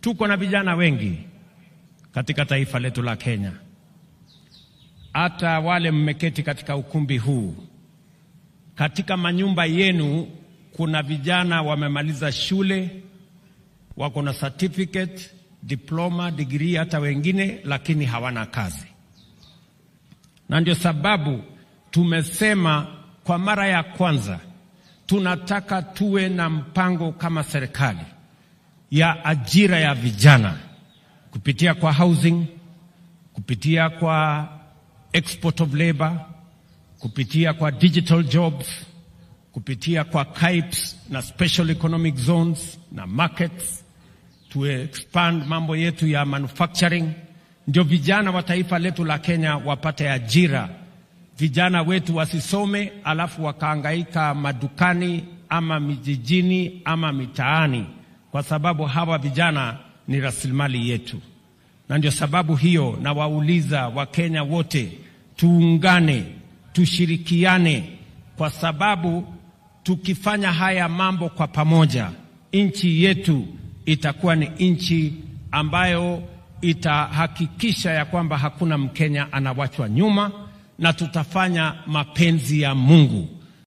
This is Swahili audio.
Tuko na vijana wengi katika taifa letu la Kenya. Hata wale mmeketi katika ukumbi huu, katika manyumba yenu kuna vijana wamemaliza shule, wako na certificate, diploma, degree, hata wengine, lakini hawana kazi. Na ndio sababu tumesema kwa mara ya kwanza tunataka tuwe na mpango kama serikali ya ajira ya vijana kupitia kwa housing, kupitia kwa export of labor, kupitia kwa digital jobs, kupitia kwa KIPES na special economic zones na markets, to expand mambo yetu ya manufacturing, ndio vijana wa taifa letu la Kenya wapate ajira. Vijana wetu wasisome alafu wakaangaika madukani ama mijijini ama mitaani, kwa sababu hawa vijana ni rasilimali yetu. Na ndio sababu hiyo nawauliza Wakenya wote tuungane, tushirikiane, kwa sababu tukifanya haya mambo kwa pamoja, nchi yetu itakuwa ni nchi ambayo itahakikisha ya kwamba hakuna Mkenya anawachwa nyuma, na tutafanya mapenzi ya Mungu